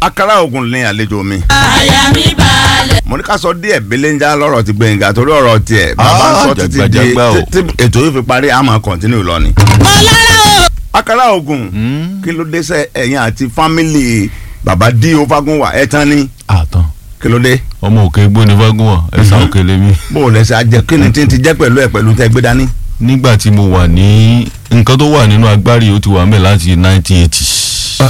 akara ogun ní àlejò mi. àyà mi balẹ̀. mo ní ká sọ díẹ̀ belenja lọ́rọ̀ ti gbẹ̀ngà torí ọ̀rọ̀ tiẹ̀ bàbá ń sọ títí di jàgbàjàgbà o. tí tí ètò yìí fi parí a máa kọ̀ntínú lọ ni. ọlọ́rọ̀ o. akara ogun kí ló dé sẹ ẹ̀yin àti fámìlì bàbá dí o fagunwa ẹ̀ tán ni àtàn kí ló dé ọmọ òkè gbóni fágùnwà ẹsà Mhm. òkè lèmi. bó o lẹsẹ ajẹ kí ni tí ń ti jẹ pẹ̀lú ẹ pẹ̀lú tẹ gbé dání. nígbà tí mo wà ní nǹkan tó wà nínú agbárí ó ti wà mẹ́ láti 1980.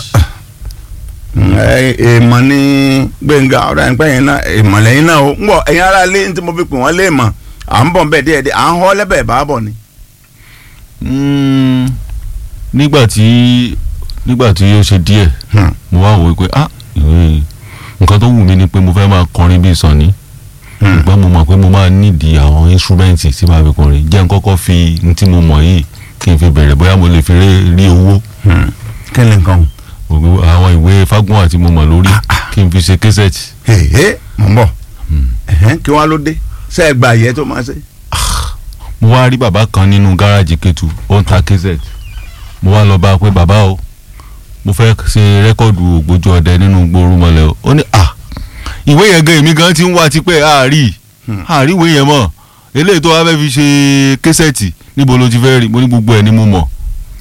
ẹ èèmọ̀ ní gbẹ̀ngà ọ̀rọ̀ ẹ̀ńpẹ́ yẹn náà èèmọ̀ lẹ́yìn náà o ń bọ̀ ẹ̀yin ara lé ní tí mo fi pè wọ́n lé mọ̀ à ń bọ̀ bẹ́ẹ̀ díẹ̀ díẹ̀ à ń họ́ lẹ́bẹ̀ẹ́ bá bọ̀ ni. Mm, nígbà tí nígbà tí ó ṣe díẹ̀ Hmm. mo wá wò ó pé ah ìwé nǹkan tó wù mí ni pé mo fẹ́ máa kọrin bíi Sunny Hmm. ṣùgbọ́n mo mọ̀ pé mo máa nídìí àwọn instrumenti tí màá fi kọrin jẹ́ n kọ́kọ́ fi n tí mo mọ̀ yìí kí n fi bẹ̀rẹ̀ bóyá mo lè fi rí rí owó Hmm. kí ni nǹkan o. gbogbo àwọn ìwé Fágúnwà tí mo mọ̀ lórí kí n fi ṣe késẹ̀tì hehe mọ̀ ń bọ̀ ẹ̀hẹ́n, kí wọ́n á ló dé ṣe é gba àyẹ́ tó máa ṣe. mo wá rí bàbá kan nínú gáràjì Kétu ó ń ta késẹ̀tì mo wá lọ bá a pé bàbá o mo fẹ́ ṣe rẹ́kọ̀dù ògbójú ọdẹ nínú gbóòórùn mọ́lẹ̀ o ó ní à ìwé yẹn gan èmi gan ti ń wá tipẹ́ àárí Hmm. àárí ìwé yẹn mọ̀ eléyìí tó wá fẹ́ fi ṣe késẹ̀tì níbo ló ti fẹ́ rí mo ní gbogbo ẹ̀ ni mo mọ̀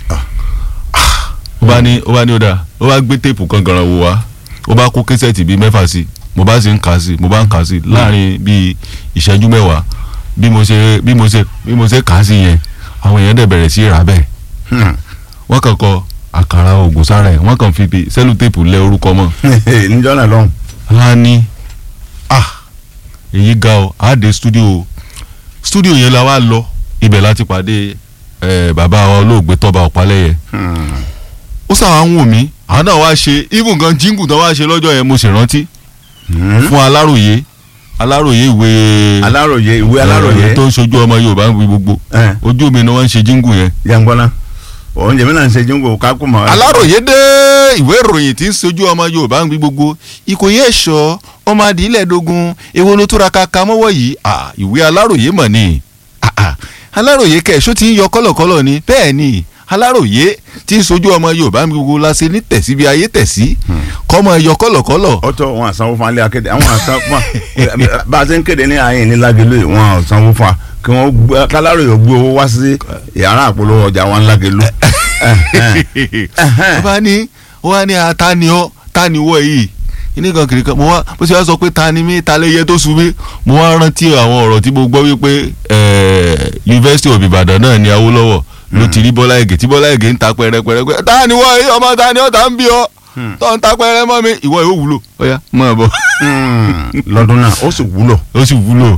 ó bá ní ó bá ní ó dáa ó bá gbé téèpù kan gànràn wò wá ó bá kó késẹ̀tì bíi mẹ́fà sí mo bá sì ń kà sí mo bá ń kà sí láàrin bíi ìṣẹ́jú mẹ́wàá bí mo ṣe bí mo ṣe bí mo ṣe kà á sí yẹn àwọn èèyàn dẹ̀ bẹ̀rẹ̀ sí í rà bẹ́ẹ̀ Hmm. wọ́n kàn kọ àkàrà ògùn sára ẹ̀ wọ́n kàn fi bi sẹ́lútéèpù lẹ orúkọ mọ́ níjọ́ náà lọ́hùn. a ní ah èyí ga ọ a dé studio studio yẹn la wá lọ ibẹ̀ láti pàdé eh, bàbá wa olóògbé tọ́ba ọ̀pálẹ́yẹ Hmm. ó sàwọn ń wò mí àwọn náà wá ṣe even gan jíngù tán wá ṣe lọ́jọ́ yẹn mo sì rántí Hmm. fún aláròye aláròye ìwé aláròye ìwé eh, aláròye tó ń ṣojú ọmọ yorùbá ń wí gbogbo ẹ̀, ojú mi ni wọ́n ń ṣe jíngù yẹn jàǹgbọ́nà oúnjẹ mi náà ń ṣe jíǹgò kákó mọ́. aláròye dé ìwé ìròyìn tí ń sojú ọmọ yorùbá ń gbé gbogbo ìkòyí ẹ̀ṣọ́ ọmọ adìílẹ̀ dogun èwo ló túra kaka mọ́wọ́ yìí à ìwé aláròye mọ̀ ni Ah, ah. aláròye kẹ̀ṣó ti ń yọ kọ́lọ̀kọ́lọ̀ ni bẹ́ẹ̀ ni aláròye tí ń sojú ọmọ yorùbá ń gbé gbogbo la ṣe ní tẹ̀sí bí ayé tẹ̀sí kọ́mọ yọ kọ́lọ̀kọ́lọ̀ ó tó wọn àsanwó fún alẹ́ akéde àwọn àsan fún wa bá a ṣe ń kéde ní àyìn ní lágẹ̀lú yìí wọn àsanwó fún wa kí wọ́n gbé káláròyè gbé owó wá sí yàrá àpolówó ọjà wọn lágẹ̀lú. ó bá ní ó wá ní ata ni ọ ta ni wọ yìí kíní kan kiri kan mo wá bó ṣe wá sọ pé ta ni mí ta lè yẹ tó sun mí mo wá rántí àwọn ọ̀rọ̀ tí mo gbọ́ wípé eh, University of Ibadan náà ni Awólọ́wọ̀ ló ti rí Bọ́lá Ìgè tí Bọ́lá Ìgè ń ta pẹ́rẹ́pẹ́rẹ́ pé ta ni wọ yìí ọmọ ta ni ọ ta ń bí ọ tó ń ta pẹ́rẹ́ mọ́ mi ìwọ yóò wúlò ọ̀ya mọ̀ ọ́ bọ̀ lọ́dún náà ó sì wúlò. ó sì wúlò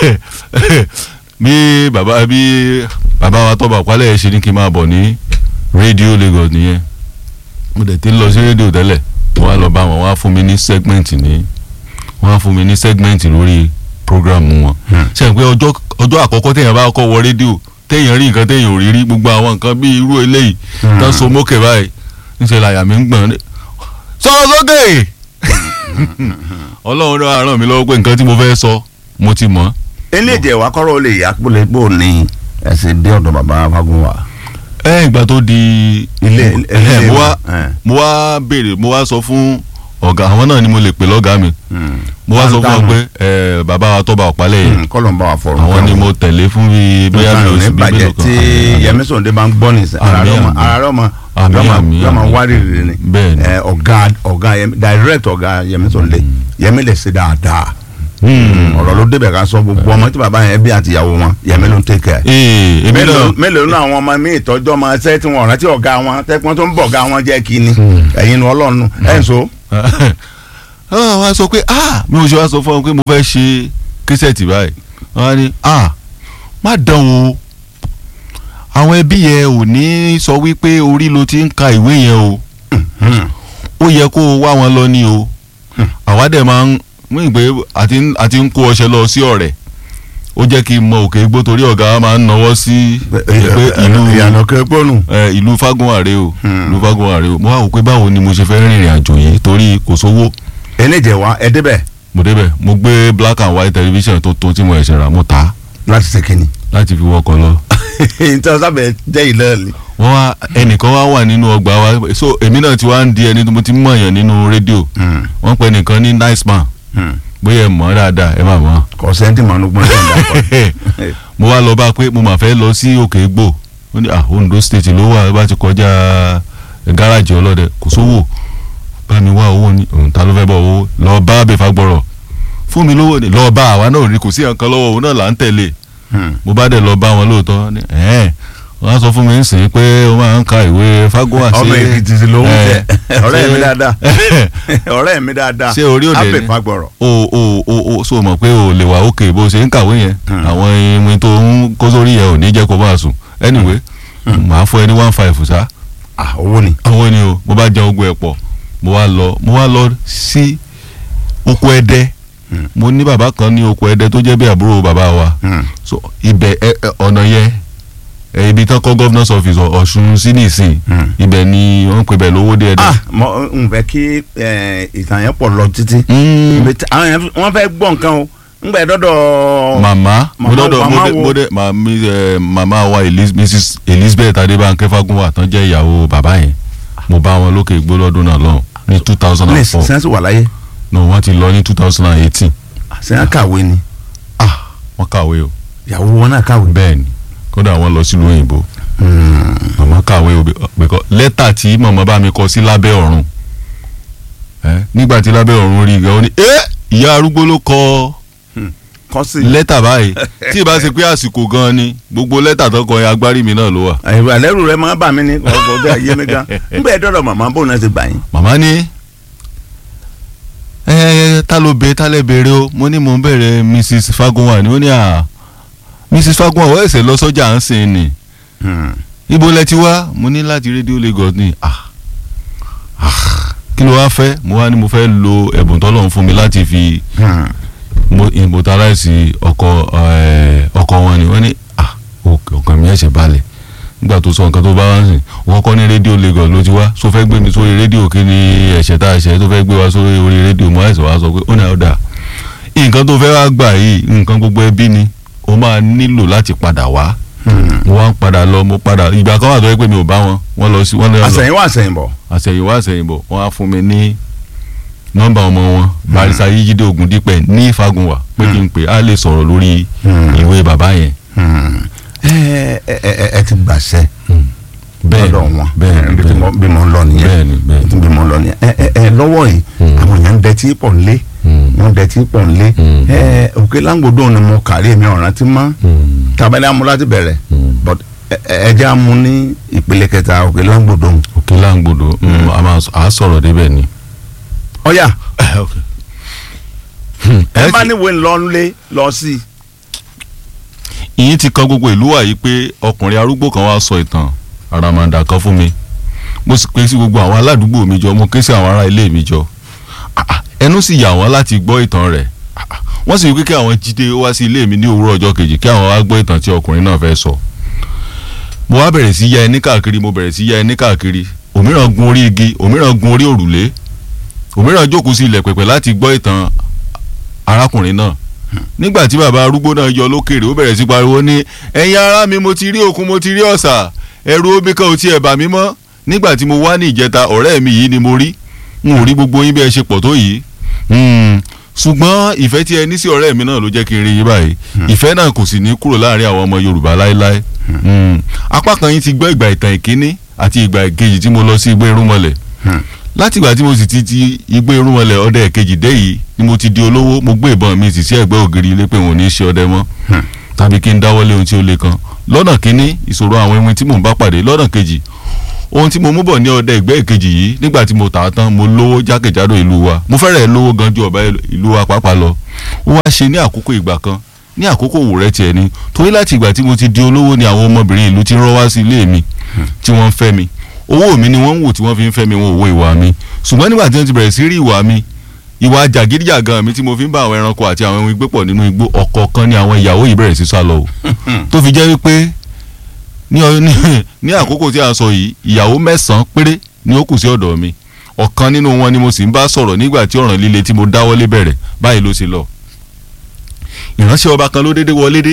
bí bàbá bí bàbá wa tọ́ba àpálẹ̀ yẹn ṣe ní kí n máa bọ̀ ní rédíò Lagos nìyẹn mo dẹ̀ ti ń lọ sí rédíò tẹ́lẹ̀ wọ́n á lọ bá wọn wọ́n á fún mi ní segment ní wọ́n á fún mi ní segment lórí program wọn ṣe é pé ọjọ́ ọjọ́ àkọ́kọ́ téèyàn bá kọ́ wọ rédíò téèyàn rí nǹkan téèyàn ò rí rí gbogbo àwọn nǹkan bíi irú eléyìí tán so mókè báyìí níṣẹ́ làyà mi ń gbọ̀n sọ̀rọ̀ sókè ọlọ́run náà ràn mí lọ́wọ́ pé nǹkan tí mo fẹ́ sọ mo ti mọ̀ eléjẹ wa kọ́rọ̀ ó lè yá pólẹ̀ pò ní ẹsẹ̀ dé ọ̀dọ̀ bàbá Fagunwa. ẹ ìgbà tó di ilé mo- ilé ẹ, mo wá ẹ. mo wá béèrè mo wá sọ fún ọ̀gá àwọn náà ni mo lè pè lọ́gàá mi Hmm. mo wá sọ fún Dáhùn. ọ pé ẹ, bàbá wa tọ́ba ọ̀pálẹ̀ yẹn Hmm, kọ́lọ̀ ń bá wa fọ̀rọ̀. àwọn ni mo tẹ̀lé fún bíi bóyá mi ò sí ní bíi bàjẹ́ mélòó kan tí Yẹmí Sòǹdé bá ń gbọ́ nìsín ara Àmín, rẹ̀ ọmọ àmín. ara rẹ̀ ọmọ Àmín, yọmọ àmín, yọmọ àmín. wárìrì ni Bẹ́ẹ̀ ni. Ẹ, ọ̀gá ọ̀gá Yẹmí direct ọ̀gá Yẹmí Sòǹdé Yẹmí lè ṣe dáadáa Hmm. ọ̀rọ̀ ló débẹ̀ ká sọ gbogbo ọmọ tí bàbá yẹn bí àtìyàwó wọn Yẹmí ló ń take care. ee èmi mélòó náà mélòó nínú àwọn ọmọ mi ìtọ́jú ọmọ ẹsẹ̀ tí wọ́n rántí ọ̀gá wọn tẹ́pọ́n tó ń bọ̀ ọ̀gá wọn jẹ́ kí ni ẹ̀yin ni ọlọ́run ẹ̀ ń so. ah wọ́n á sọ pé ah mi ò ṣe wá sọ fún ọ pé mo fẹ́ ṣe késẹ̀tì báyìí wọ́n á ní ah má dán o àwọn ẹbí yẹn ò ní sọ wípé orí ló ti ń ka ìwé yẹn o ó yẹ kó o wá wọn lọ ní o àwa dẹ̀ máa ń mú ìgbé àti ń- àti ń kó ọṣẹ lọ sí ọ̀rẹ́ ó jẹ́ kí n mọ òkè gbó torí ọ̀gá wa máa ń nawọ́ sí pé ìlú ìyànà kẹ́pọ́nù. ẹ, ìlú Fágúnwàrè o Hmm. ìlú Fágúnwàrè o mo wá wò pé báwo ni mo ṣe fẹ́ rìnrìn àjò yìí torí kò sówó eléjẹ wa ẹ débẹ̀ mo débẹ̀ mo gbé black and white television tó tó tí mo ẹ̀ṣẹ̀ rà mo tà á láti ṣe kínní. láti fi wọkọ̀ lọ. ìtàn sábẹ̀ jẹ́ ìlẹ́ẹ̀lì. wọ́n wá ẹnìkan wá wà nínú ọgbà wa so èmi náà ti wá ń di ẹni tó mo ti mọ̀ yàn nínú rédíò wọ́n pè nìkan ní nice man bóyá ẹ mọ̀ ọ́ dáadáa ẹ má mọ̀ ọ́. kò sẹ́ńtì mọ́nú gbọ́n tó ń dà pọ̀. mo wá lọ bá pé mo mà fẹ́ lọ sí òkè gbò ó ní ah Ondo state ló wà bá ti kọjá gáràjì ọlọ́dẹ kò sówó bá mi wá owó ní òun ta ló fẹ́ bọ̀ owó lọ bá abẹ́fà gbọ́rọ̀ fún mi lówó ni lọ bá àwa náà rí kò sí nǹkan lọ́wọ́ òun náà là ń tẹ̀lé mo bá dẹ̀ lọ bá wọn lóòótọ́ ní ẹ̀ẹ́n wọ́n á sọ fún mi ń sìn pé ó máa ń ka ìwé fagoa ṣe ọmọ èkìtì sì ló ń tẹ ẹ̀, ọ̀rẹ́ mi ṣe- dáadáa ọ̀rẹ́ mi dáadáa Ṣé orí òde ni? abẹ́ fagbọ̀rọ̀. o o o o so mọ̀ pé o lè wà òkè bó ṣe ń kàwé yẹn Hmm. àwọn irin tó ń kó sórí yẹn ò ní jẹ́ kó máa sùn anyway màá fún ẹ ní one five sá ah owó ni. àwọn ni o mo bá jẹun ogun ẹ̀ pọ̀ mo wá lọ mo wá lọ sí oko ẹdẹ Hmm. mo ní bàbá kan ní oko ẹdẹ tó jẹ́ bí àbúrò bàbá wa Hmm. so ibẹ̀ ẹ ẹ, ọ̀nà yẹn ẹ, ibi tán kọ́ governor's office Ọ̀- Ọ̀ṣun sí nìsín Hmm. ibẹ̀ ni wọ́n ń pè bẹ̀ lówó dé ẹdẹ. ah mo n fẹ́ kí eh, ìtàn yẹn pọ̀ lọ títí. Mm. Ibi tí- àwọn yẹn wọ́n fẹ́ gbọ́ nǹkan o ngbẹ dọ́dọ̀. màmá mo Màmá- dọ́dọ̀ mo màmá dé wo? mo dé màmí ẹ màmá wa Eliz- mrs elizabeth adébánkẹ́ fagunwa tán jẹ́ ìyàwó bàbá yẹn mo bá wọn lókè igbó lọ́dún náà lọ́hùn ní two thousand ní and four sẹ́ńsì wà láyé no wọ́n ti lọ ní two thousand and eighteen sẹ́ńsì kàwé ni ah wọ́n kàwé o ìyàwó wọn náà kàwé. bẹ́ẹ̀ ni kódà wọ́n lọ sílùú òyìnbó Hmm. màmá kàwé o bẹ́ẹ̀ lẹ́tà tí màmá bá mi kọ sí lábẹ́ ọ̀run ẹ nígbà tí lábẹ́ ọ̀run rí i gan ó ní ẹ ìyá arúgbó ló kọ kọ́ sí. lẹ́tà báyìí tí ì bá ṣe pé àsìkò gan ni gbogbo lẹ́tà tó kọ yẹn agbárí mi náà ló wà. àyẹ̀wò àlẹ́rù rẹ máa bà mí ní ọkọ̀ bí ayé mi gan ngbẹ dọ́dọ̀ màmá bò náà ti gbà yín. màmá ní ẹ ẹ ta ló bẹ ta lẹ bèrè o mo ní mò ń bèrè mrs fagunwa ni ó ní à mrs fagunwa wọ́n ẹ̀sẹ̀ lọ sọ́jà ń sìn ni Hmm. ibo lẹ ti wá mo ní láti rédíò Lagos ni ah ah kí ló wá fẹ́ mo wá ní mo fẹ́ lo ẹ̀bùn tọ́lọ́run fún mi láti fi Hmm. mo immortalize ọkọ ẹ, ọkọ wọn ni wọ́n ní ah ok- ọkàn mi ẹ̀ṣẹ̀ balẹ̀ nígbà tó sọ nǹkan tó bá wá ń sìn wọ́n kọ́ ní rédíò Lagos ló ti wá so fẹ́ gbé mi sórí rédíò kí ni ẹ̀ṣẹ̀ tá a ṣẹ̀ tó fẹ́ gbé wa sórí orí rédíò mo ẹ̀ṣẹ̀ wá sọ pé ó ní ọ̀dà nǹkan tó fẹ́ wá gbà yìí nǹkan gbogbo ẹbí ni o máa nílò láti padà wá Hmm. mo wá ń padà lọ mo padà ìgbà kan wà tó yẹ pé mi ò bá wọn wọ́n lọ sí wọ́n lọ àsẹ̀yìnwá àsẹ̀yìnbọ̀. àṣẹ̀yìnwá àṣẹ̀yìnbọ̀ wọ́n á fún mi ní nọ́mbà ọmọ wọn barisa yíjídé Ògúndípẹ̀ ní Ìfagùnwà pé kí n pè á lè sọ̀rọ̀ lórí Hmm. ìwé bàbá yẹn. Hmm. ẹ ẹ ẹ ẹ ti gbàṣẹ bẹ́ẹ̀ lọ́dọ̀ wọn bẹ́ẹ̀ bí tí mo- bí mo ń lọ nìyẹn bẹ́ẹ̀ ni bẹ́ẹ̀ ni. bí mo ń lọ nìyẹn ẹ ẹ ẹ lọ́wọ́ yìí Hmm. àwọn èèyàn ń dẹtí pọ̀ nílé Hmm. wọ́n dẹtí pọ̀ nílé Hmm. ẹ òkè láǹgbòdo ni mo kàrí mi ọ̀ràn ti mọ́ Hmm. tàbálẹ̀ amú láti bẹ̀rẹ̀ Hmm. but ẹ ẹ jẹ́ amú ní ìpele kẹta òkè láǹgbòdo. òkè láǹgbòdo mm, a máa sọ- à á sọ̀rọ̀ débẹ̀ ni. ọ̀yà ẹ ẹ bá ti- níwèé ńlọ́nlé lọ sí i. ìyín ti kan gbogbo ìlú wa yìí pé ọkùnrin arúgbó kan wá sọ ìtàn àràmàǹdà kan fún mi mo sì pé sí gbogbo àwọn aládùúgbò mi jọ mo ké sí àwọn ará ilé mi jọ Ah, ah, ẹnu sì yà wọ́n láti gbọ́ ìtàn rẹ̀ Ah, ah, wọ́n sì wí pé kí àwọn jíde wá sí ilé mi ní òwúrọ̀ ọjọ́ kejì kí àwọn wá gbọ́ ìtàn tí ọkùnrin náà fẹ́ sọ mo wá bẹ̀rẹ̀ sí ya ẹni káàkiri mo bẹ̀rẹ̀ sí ya ẹni káàkiri òmíràn gun orí igi òmíràn gun orí òrùlé òmíràn jókòó sí ilẹ̀ pẹ̀pẹ̀ láti gbọ́ ìtàn arákùnrin náà nígbà tí bàbá arúgbó náà yọ lókèrè ó bẹ̀rẹ̀ sí pariwo ní ẹ̀yin ará mi mo ti rí òkun mo ti rí ọ̀sà ẹ̀rù omi kan ò tiẹ̀ bà mí mọ́ nígbà tí mo wá ní ìjẹta ọ̀rẹ́ mi yìí ni mo rí n ò rí gbogbo yín bí ẹ ṣe pọ̀ tó yìí Hmm, ṣùgbọ́n ìfẹ́ tí ẹ ní sí ọ̀rẹ́ mi náà ló jẹ́ kí n rí yín báyìí ìfẹ́ náà kò sì ní kúrò láàrin àwọn ọmọ Yorùbá láéláé Hmm, apá kan yín ti gbọ́ ìgbà ìtàn ìkíní àti ìgbà ìkejì tí mo lọ sí igbó irúnmọlẹ̀ látìgbà tí mo sì ti ti igbó irúnmọlẹ̀ ọdẹ ìkejì dé yìí ni mo ti di olówó mo gbé ìbọn mi sì sí ẹ̀gbẹ́ ògiri ilé pé wọn ò ní í ṣe ọdẹ mọ́ tàbí kí n dáwọ́lé ohun tí ó le kan lọ́nà kínní ìṣòro àwọn ewin tí mò ń bá pàdé lọ́nà kejì ohun tí mo mú bọ̀ ní ọdẹ ìgbẹ́ ìkejì yìí nígbà tí mo tà á tán mo lówó jákèjádò ìlú wa mo fẹ́rẹ̀ lówó gan ju ọ̀bá ìlú wa pàápàá lọ ó wá ṣe ní àkókò ìgbà kan ní àkókò òwò rẹ tiẹ̀ ni torí láti ìgbà tí mo ti di olówó ni àwọn ọmọbìnrin ìlú ti rọ́ wá sí ilé mi tí wọ́n ń fẹ́ mi owó mi ni wọ́n ń wò tí wọ́n fi ń fẹ́ mi wọn ò wo ìwà mi ṣùgbọ́n nígbà tí wọ́n ti bẹ̀rẹ̀ sí rí ìwà mi ìwà jàgídíjàgan mi tí mo fi ń bá àwọn ẹranko àti àwọn ẹwìn gbé pọ̀ nínú igbó ọ̀kọ̀ọ̀kan ni àwọn ìyàwó yìí bẹ̀rẹ̀ sí sá lọ o tó fi jẹ́ wípé ní ọ- ní- ní àkókò tí a sọ yìí ìyàwó mẹ́sàn-án péré ni ó kù sí ọ̀dọ̀ mi ọ̀kan nínú wọn ni mo sì ń bá sọ̀rọ̀ nígbà tí ọ̀ràn líle tí mo dáwọ́lé bẹ̀rẹ̀ báyìí ló ṣe lọ ìránṣẹ́ ọba kan ló dédé wọlé dé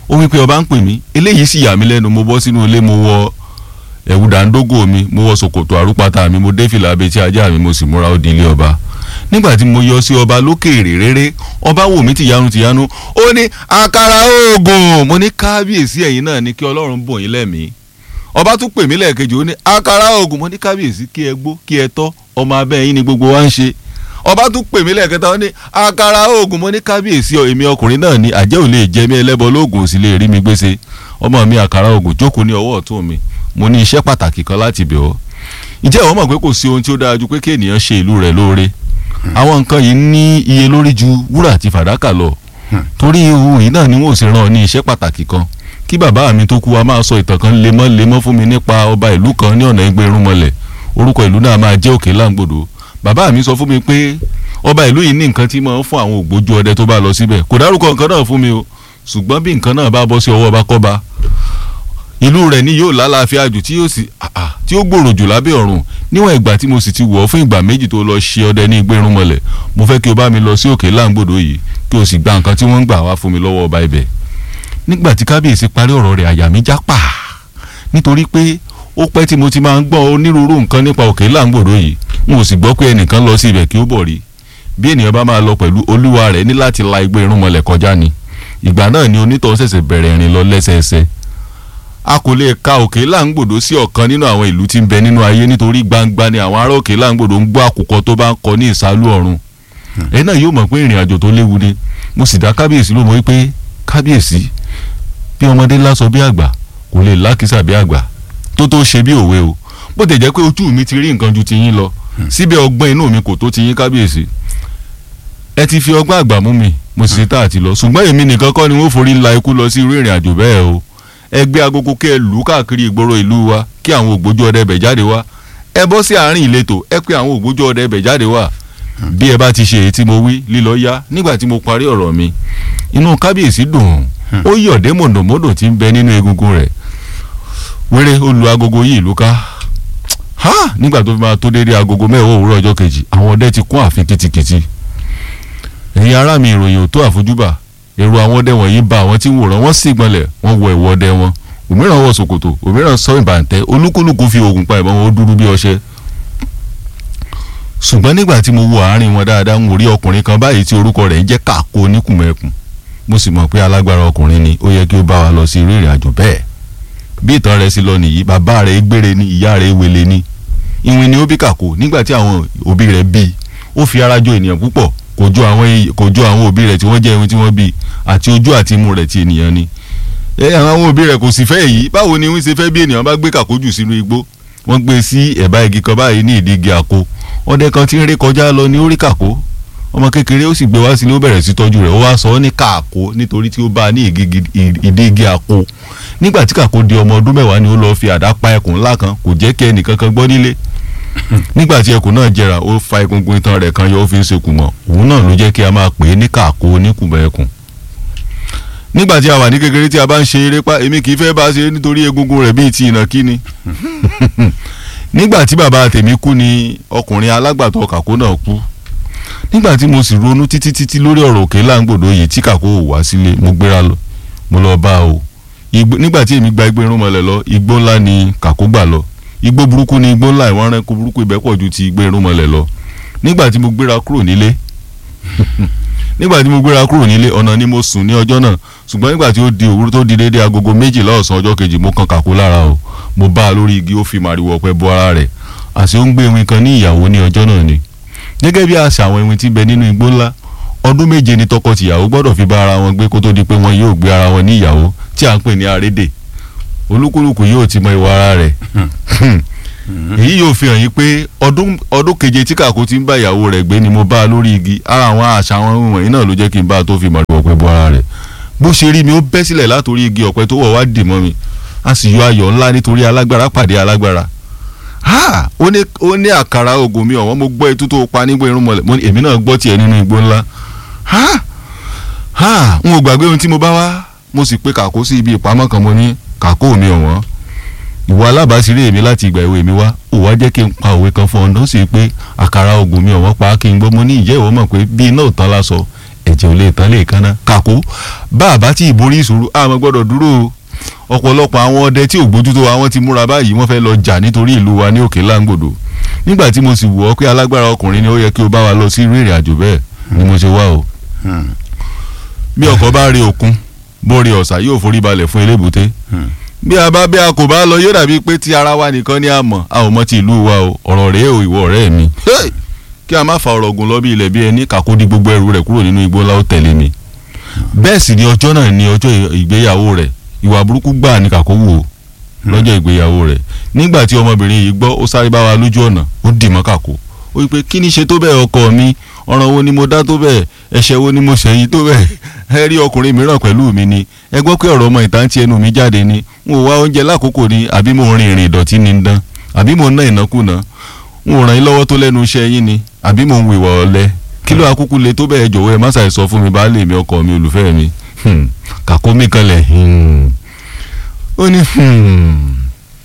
ó wí pé ọba ń pè mí eléyìí sì yà mí lẹ́nu mo bọ́ sínú ilé mo wọ ẹ̀wù dàńdógò mi mo wọ ṣòkòtò àrúpàtà mi mo dé fìlà abetí ajá mi mo sì múra ó di ilé ọba nígbà tí mo yọ sí ọba lókèèrè réré ọba wò mí tìyanu tìyanu ó ní àkàrà oògùn mo ní kábíyèsí ẹ̀yin náà ní kí ọlọ́run bò yín lẹ́mìí ọba tún pè mí lẹ́ẹ̀kejì ó ní àkàrà oògùn mo ní kábíyèsí kí ẹ gbó kí ẹ tọ́ ọmọ abẹ́ yín ni gbogbo wa ń ṣe ọba tún pè mí lẹ́ẹ̀kẹta ó ní àkàrà oògùn mo ní kábíyèsí èmi ọkùnrin náà ní àjẹ́ ò lè jẹ mí ẹlẹ́bọ lóògùn ò sì lè rí mi gbèsè ọmọ mi àkàrà oògùn jókòó ní ọwọ́ ọ̀tún mi mo ní iṣẹ́ pàtàkì kan láti bẹ̀ ọ́ ǹjẹ́ ìwọ mọ̀ pé kò sí ohun tí ó dára ju pé kí ènìyàn ṣe ìlú rẹ̀ lóore àwọn nǹkan yìí ní iye lórí ju wúrà àti fàdákà lọ torí ohun yìí náà ni wọn ò sì rán ọ ní iṣẹ́ pàtàkì kan kí bàbá mi tó kú wa máa sọ ìtàn kan lemọ́lemọ́ fún mi nípa ọba ìlú kan ní ọ̀nà ẹgbẹ́ irúnmọlẹ̀ orúkọ ìlú náà máa jẹ́ òkè láǹgbòdo bàbá mi sọ fún mi pé ọba ìlú yìí ní nǹkan tí máa ń fún àwọn ògbójú ọdẹ tó bá lọ síbẹ̀ kò dárúkọ nǹkan náà fún mi o ṣùgbọ́n bí nǹkan náà bá bọ́ sí ọwọ́ ọba kọ́ba ìlú rẹ̀ ni yóò lálàáfíà jù tí yóò sì tí ó gbòòrò jù lábẹ́ ọ̀run níwọ̀n ìgbà tí mo sì ti wọ̀ ọ́ fún ìgbà méjì tó lọ ṣe ọdẹ ní ìgbérun mọ́lẹ̀ mo fẹ́ kí o bá mi lọ sí òkè láǹgbòdo yìí kí o sì gba nǹkan tí wọ́n ń gbà wá fún mi lọ́wọ́ ọba ibẹ̀ nígbà tí kábíyèsí parí ọ̀rọ̀ rẹ̀ àyà mi já pa nítorí pé ó pẹ́ tí mo ti máa ń gbọ́ onírúurú nǹkan nípa òkè láǹgbòdo yìí n ò sì gbọ́ pé ẹnìkan lọ sí ibẹ̀ kí ó bọ̀ rí bí ènìyàn bá máa lọ pẹ̀lú olúwa rẹ̀ ní láti la igbó irúnmọlẹ̀ kọjá ni ìgbà náà ni onítọ̀hún ṣẹ̀ṣẹ̀ bẹ̀rẹ̀ ìrìn lọ lẹ́sẹẹsẹ a kò lè ka òkè láǹgbòdo sí ọ̀kan nínú àwọn ìlú tí ń bẹ nínú ayé nítorí gbangba ni àwọn ará òkè láǹgbòdo ń gbọ́ àkùkọ tó bá ń kọ ní ìsálú ọ̀run ẹ náà yóò mọ̀ pé ìrìn àjò tó léwu ni mo sì dá kábíyèsí ló mọ̀ wípé kábíyèsí bí ọmọdé lásọ bí àgbà kò lè lákìsà bí àgbà tó tó ṣe bí òwe o bó tẹ̀ jẹ́ pé ojú mi ti rí nǹkan ju ti yín lọ síbẹ̀ ọgbọ́n inú mi kò tó ti yín kábíyèsí ẹ ti fi ọgbọ́n àgbà mú mi mo sì ṣe tá àti lọ ṣùgbọ́n èmi nìkan kọ́ ni wọ́n forí la ikú lọ sí irú ìrìn àjò bẹ́ẹ̀ o ẹ gbé agogo kí ẹ lù ú káàkiri ìgboro ìlú wa kí àwọn ògbójú ọdẹ bẹ̀ jáde wá ẹ bọ́ sí àárín ìletò ẹ pé àwọn ògbójú ọdẹ bẹ̀ jáde wá bí ẹ bá ti ṣe èyí tí mo wí lílọ yá nígbà tí mo parí ọ̀rọ̀ mi inú kábíyèsí dùn ó yọ̀dé mọ̀dọ̀mọ́dọ̀ tí ń bẹ nínú egungun rẹ̀ wéré ó lu agogo yìí ìlú ká ha nígbà tó fi máa tó déédéé agogo mẹ́wàá òwúrọ̀ ọjọ́ kejì àwọn ọdẹ ti kún ààfin kìtìkìtì ẹ̀yin ará mi ìròyìn ò tó àfojúbà èrò àwọn ọdẹ wọ̀nyí ba àwọn tí ń wòran wọ́n sì gbọ́nlẹ̀ wọ́n wọ ẹ̀wọ̀ ọdẹ wọn òmíràn wọ ṣòkòtò òmíràn sọ ìbàǹtẹ́ olúkúlùkù fi oògùn pa ìbọn wọn ó dúró bí ọṣẹ. ṣùgbọ́n nígbà tí mo wo àárín wọn dáadáa ń rí ọkùnrin kan báyìí tí orúkọ rẹ̀ ń jẹ́ káàkó oníkùnmẹ́kùn mo sì mọ̀ pé alágbára ọkùnrin ni ó yẹ kí ó bá wa lọ sí irú ìrìn àjò bẹ́ẹ̀ bí ìtàn rẹ̀ sì lọ nìyí bàbá rẹ̀ gbére ni ìyá rẹ̀ wele ni ìwìn ni ó bí kàkó nígbà tí àwọn òbí rẹ̀ bí ó fi ara jọ ènìyàn púpọ̀ kò jọ àwọn kò jọ àwọn òbí rẹ̀ tí wọ́n jẹ́ ìwìn tí wọ́n bí àti ojú àti imú rẹ̀ ti ènìyàn ni ẹ àwọn òbí rẹ̀ kò sì fẹ́ èyí báwo ni wọ́n ṣe fẹ́ bí ènìyàn bá gbé kàkójù sínú igbó wọ́n gbé sí ẹ̀bá igi kan báyìí ní ìdí igi àkó ọdẹ kan tí ń ré kọjá lọ ní orí kàkó ọmọ kékeré ó sì gbé wá sílé ó bẹ̀rẹ̀ sí tọ́jú rẹ̀ ó wá sọ ọ́ ní kàkó nítorí tí ó bá a ní ìdí igi àkó nígbà tí kàkó di ọmọ ọdún mẹ́wàá ni ó lọ́ọ́ fi àdá pa ẹkùn ńlá kan kò jẹ́ kí ẹnìkan kan gbọ́ nílé nígbà tí ẹkùn náà jẹrà ó fa egungun itan rẹ̀ kan yọ ó fi ń sekùn mọ́ òun náà ló jẹ́ kí a máa pè é ní kàkó oníkùnbọ̀ ẹkùn nígbà tí a wà ní kékeré tí a bá ń ṣe eré pa èmi kì í fẹ́ bá a ṣe nítorí egungun rẹ̀ bíi ti ìnàkí ni nígbà tí bàbá tèmi kú ni ọkùnrin alágbàtọ́ kàkó náà kú nígbà tí mo sì ronú títí títí lórí ọ̀rọ̀ òkè láǹgbòdo yìí tí kàkó ò wá sílé mo gbéra lọ mo lọ bá o nígbà tí èmi gba igbó irúnmọlẹ̀ lọ igbó ńlá ni kàkó gbà lọ igbó burúkú ni igbó ńlá ìwọ̀n rẹ́kọ̀ burúkú ibẹ̀ pọ̀ ju ti igbó irúnmọlẹ̀ lọ nígbà tí mo gbéra kúrò nílé nígbà tí mo gbéra kúrò nílé ọ̀nà ni mo sùn ní ọjọ́ náà ṣùgbọ́n nígbà tí ó di òwúrọ̀ tó di déédéé agogo méjìlá ọ̀sán ọjọ́ kejì mo kan kàkó lára o mo bá a lórí igi ó fi màrìwò ọ̀pẹ bo ara rẹ̀ àṣé ó ń gbé ewin kan ní ìyàwó ní ọjọ́ náà ni gẹ́gẹ́ bí àṣà àwọn ewin tí bẹ nínú igbó ńlá ọdún méje ni tọkọ-tìyàwó gbọ́dọ̀ fi bá ara wọn gbé kó tó di pé wọn yóò gbé ara wọn ní ìyàwó tí à ń pè ní arédè olúkúlùkù yóò ti mọ ìwà ara rẹ̀ èyí yóò fi hàn yín pé ọdún ọdún keje tí kàkó ti ń bá ìyàwó rẹ̀ gbé ni mo bá a lórí igi ara àwọn àṣà àwọn wọ̀nyí náà ló jẹ́ kí n bá a tó fi màrìwò ọ̀pẹ bo ara rẹ̀ bó ṣe rí mi ó bẹ́ sílẹ̀ látòrí igi ọ̀pẹ tó wọ̀ wá dì mọ́ mi a sì yọ ayọ̀ ńlá nítorí alágbára pàdé alágbára ha ó ní ó ní àkàrà oògùn mi ọ̀wọ́n mo gbọ́ etú tó pa nígbà irun mọ̀lẹ́ mo ní èmi náà gbọ́ tiẹ̀ nínú igbó ńlá ha ha n ò gbàgbé ohun tí mo bá wá mo sì pe kàkó sí ibi ìpamọ́ kan mo ní kàkó mi ọ̀wọ́n ìwọ alábàásírí èmi láti ìgbà èwe mi wá ò wá jẹ́ kí n pa òwe kan fún ọ náà sì pé àkàrà oògùn mi ọ̀wọ́n pa kí n gbọ́ mo ní ìjẹ́ ìwọ mọ̀ pé bí iná ò tán lásọ ẹ̀jẹ̀ ò lè tán lè kánná kàkó bá a bá tí ìborí ìṣòro àmọ́ gbọ́dọ̀ dúró o ọ̀pọ̀lọpọ̀ àwọn ọdẹ tí ò gbójútó wa wọ́n ti múra báyìí wọ́n fẹ́ lọ jà nítorí ìlú wa ní òkè láǹgbòdo nígbà tí mo sì wọ̀ ọ́ pé alágbára ọkùnrin ni ó yẹ kí o bá wa lọ sí irú ìrìn àjò bẹ́ẹ̀ ni mo ṣe wá o Hmm. bí ọkọ̀ bá rí òkun bó rí ọ̀sà yóò forí balẹ̀ fún elébùté Hmm. bí a bá bí a kò bá lọ yóò dàbí pé ti ara wa nìkan ni a mọ̀ a ò mọ̀ ti ìlú wa o ọ̀rọ̀ rèé o ìwọ ọ̀rẹ́ mi Hey! kí a má fa ọ̀rọ̀ gùn lọ bí ilẹ̀ bí ẹni kàkó di gbogbo ẹrù rẹ̀ kúrò nínú igbó ńlá ó tẹ̀lé mi bẹ́ẹ̀ sì ni ọjọ́ náà ni ọjọ́ ìgbéyàwó rẹ̀ ìwà burúkú gbà ní kàkó wò ó lọ́jọ́ ìgbéyàwó rẹ̀ nígbà tí ọmọbìnrin yìí gbọ́ ó sáré bá wa lójú ọ̀nà ó dì mọ́ kàkó ó wí pé kí ni ṣe tó bẹ́ẹ̀ ọkọ mi ọ̀ràn wo ni mo dá tó bẹ́ẹ̀ ẹ̀ṣẹ̀ wo ni mo ṣẹ̀ yìí tó bẹ́ẹ̀ ẹ rí ọkùnrin mìíràn pẹ̀lú mi ni ẹ gbọ́ pé ọ̀rọ̀ ọmọ ìta ń ti ẹnu mi jáde ni n ò wá oúnjẹ lákòókò ni àbí mo rin ìrìn ìdọ̀tí ni ń dán àbí mo ná ìnákúnà n ò ràn yín lọ́wọ́ tó lẹ́nu iṣẹ́ yín ni àbí mo ń wìwà ọ̀lẹ kí ló akúkú le tó bẹ́ẹ̀ jọ̀wọ́ ẹ má ṣàì sọ fún mi baálé mi ọkọ mi olùfẹ́ mi Hmm. kàkó mi kanlẹ̀ hmm. ó ní hmm.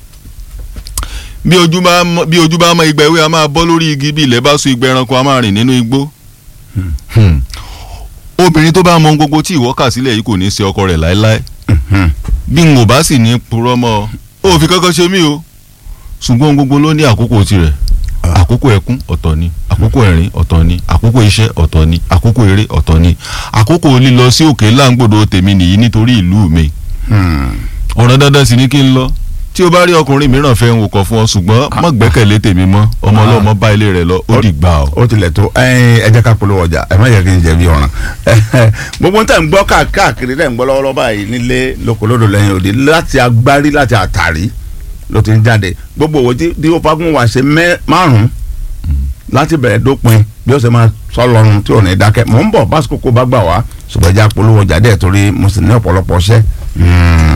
bí ojú bá mọ bí ojú bá mọ igba ewé a máa bọ́ lórí igi bí ilẹ̀ bá so igba ẹranko a máa rìn nínú igbó. Hmm. obìnrin tó bá mọ ohun gbogbo tí ìwọ kà sílẹ̀ yìí kò ní í ṣe ọkọ rẹ̀ láéláé Hmm. bí n ò bá sì ní purọ́ mọ́ ọ ò fi kankan ṣe mí o ṣùgbọ́n ohun gbogbo ló ní àkókò tirẹ̀ àkókò ẹkún ọ̀tọ̀ ni àkókò ẹ̀rín ọ̀tọ̀ ni àkókò iṣẹ́ ọ̀tọ̀ ni àkókò eré ọ̀tọ̀ ni àkókò lílọ sí òkè láǹgbòdo tèmi nìyí nítorí ìlú mi Hmm. ọ̀ràn dandan sì ni kí n lọ tí o bá rí ọkùnrin mìíràn fẹ́ ń wòkọ̀ fún ọ ṣùgbọ́n má gbẹ́kẹ̀lé tèmi mọ́ ọmọ ọlọ́mọ bá ilé rẹ̀ lọ ó dìgbà o. ó tilẹ̀ tó ẹyin ẹ jẹ́ ká polówó ọjà ẹ má yẹ kí n jẹ̀bi ọ̀ràn gbogbo tẹ̀ ń gbọ́ ká- káàkiri tẹ̀ ń gbọ́ lọ́wọ́lọ́wọ́ báyìí nílé lókolódò lẹ́yìn òde láti agbárí láti àtàrí ló ti ń jáde gbogbo òwò tí tí ó fagun wà ṣe mẹ́ márùn-ún láti bẹ̀rẹ̀ dópin bí ó ṣe máa sọ lọ́run tí ò ní dákẹ́ mò ń bọ̀ básìkò kó bá gbà wá ṣùgbọ́n ẹ jẹ́ polówó ọjà dẹ̀ torí mo sì ní ọ̀pọ̀lọpọ̀ ṣẹ́